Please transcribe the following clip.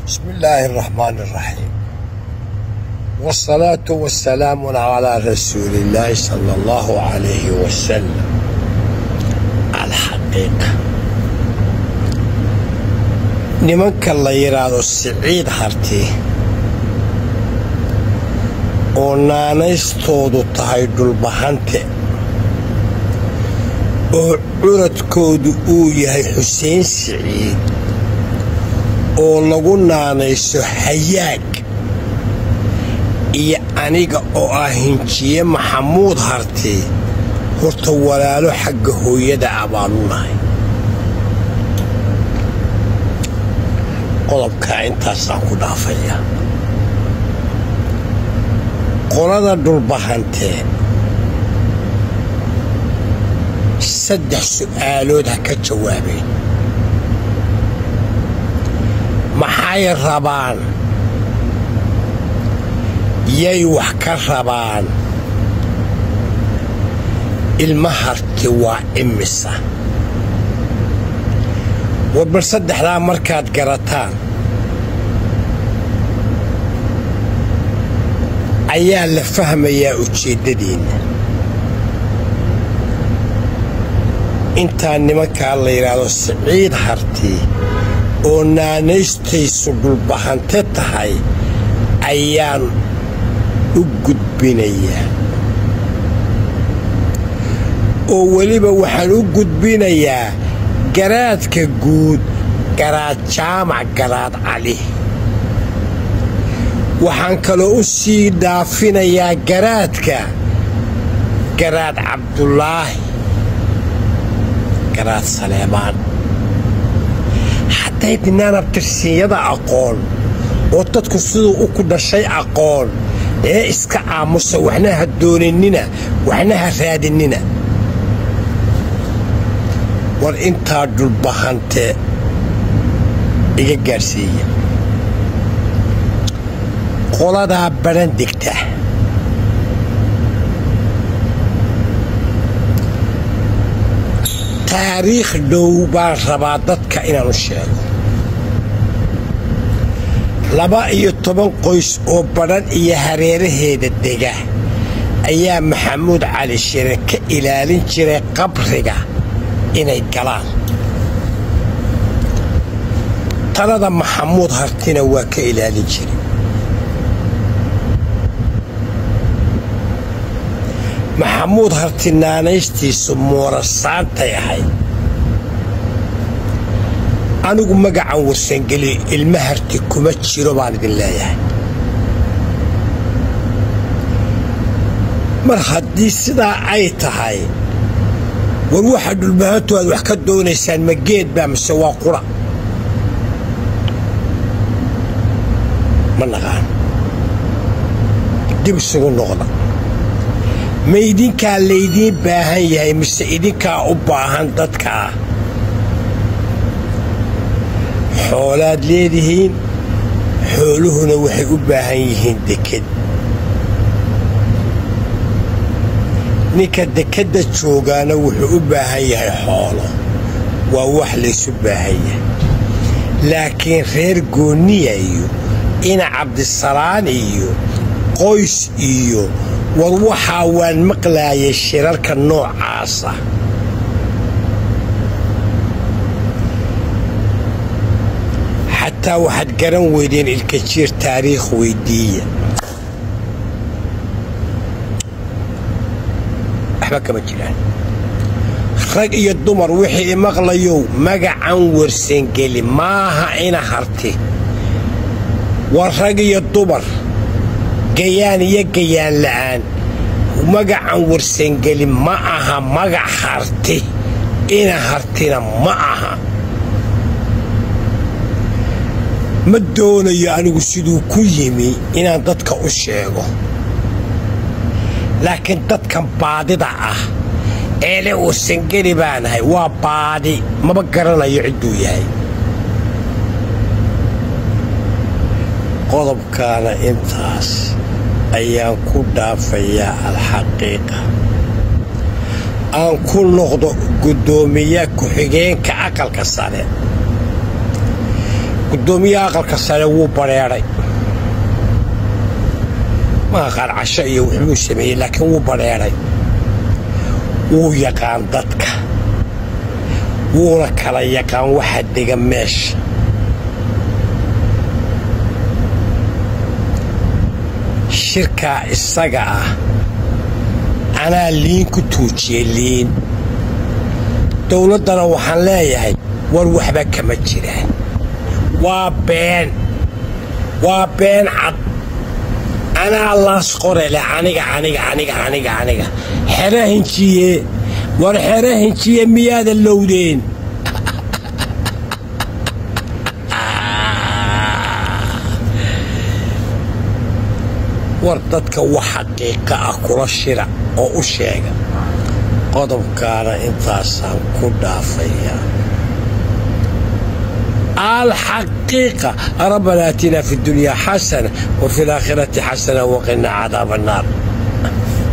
بسم الله الرحمن الرحيم والصلاة والسلام على رسول الله صلى الله عليه وسلم الحقيقة nimanka la yidhaahdo siciid harti oo naanaystoodu tahay dhulbahante oo curadkoodu uu yahay xuseen siciid oo lagu naanayso hayaag iyo aniga oo ah hinjiye maxamuud harti horta walaalo xagga hooyada ah baanu nahay qodobkaa intaasaan ku dhaafaya qolada dhulbahantee saddex su'aalood ha ka jawaabeen maxay rabaan yay wax ka rabaan ilma harti waa imisa war bal saddexdaa markaad garataan ayaa la fahmayaa ujeeddadiinna intaa nimankaa la yidhaahdo siciid harti oo naanaystaysu dhulbahante tahay ayaan u gudbinayaa oo weliba waxaan u gudbinayaa garaadka guud garaad jaamac garaad cali waxaan kaloo u sii dhaafinayaa garaadka garaad cabdulaahi garaad saleebaan hadday dinaan abtirsiinyada aqoon oo dadku siduu u ku dhashay aqoon ee iska aamusa waxna ha dooninina waxna ha raadinina war intaa dhulbahante iga gaadhsiiya qoladaa badhan degta taariikh dhow baan rabaa dadka inaanu sheego laba iyo toban qoys oo badhan iyo hareeraheeda dega ayaa maxamuud cali shire ka ilaalin jiray qabriga inay galaan talada maxamuud hartina waa ka ilaalin jiray maxamuud harti naanaystiisu moorasaantay ahayd anigu magacan warsangeli ilma harti kuma jiro baan idin leeyahay mar haddii sidaa ay tahay war waxa dhulbahantu aad wax ka doonaysaan ma geed baa mise waa qura ma naqaan dib isugu noqda ma idinkaa laydiin baahan yahay mise idinkaa u baahan dadkaa xoolaad leedihiin xooluhuna waxay u baahan yihiin deked ninka dekedda joogaana wuxuu u baahan yahay xoolo waa wax laysu baahan yahay laakiin reer goonniya iyo ina cabdisalaan iyo qoys iyo war waxaa waan maqlaayay shirarka noocaasa xataa waxaad garan weydeen ilkajiir taariikh weyddiiya waxba kama jiraan rag iyo dumar wixii imaqlayow magacan warsangeli maaha ina harti war rag iyo dumar gayaan iyo gayaan la'aan magacan warsangeli ma aha magac harti ina hartina ma aha ma doonayo anigu siduu ku yimi inaan dadka u sheego laakiin dadkan baadida ah ee le warsangeli baanahay waa baadi maba garanayo cidduu yahay qodobkaana intaas ayaan ku dhaafayaa alxaqiiqa aan ku noqdo guddoomiye ku-xigeenka aqalka sare guddoomiyaha aqalka sare wuu badheedhay ma aqaan casho iyo wuxbuu sameeyey laakiin wuu badheedhay wuu yaqaan dadka wuuna kala yaqaan waxa dega meesha shirkaa isaga ah anaa liin ku tuujiyey liin dowladdana waxaan leeyahay war waxba kama jiraan waa been waa been cad anaa laas qorele aniga aniga aniga aniga aniga xero hinjiye war xero hinjiye miyaada lowdeen war dadka wax xaqiiqa ah kula shira oo u sheega qodobkaana intaasaan ku dhaafayaa alxaqiiqa rabbana aatina fi اdunyaa xasana wa fi اlaakhirati xasana waqina cadaab الnaar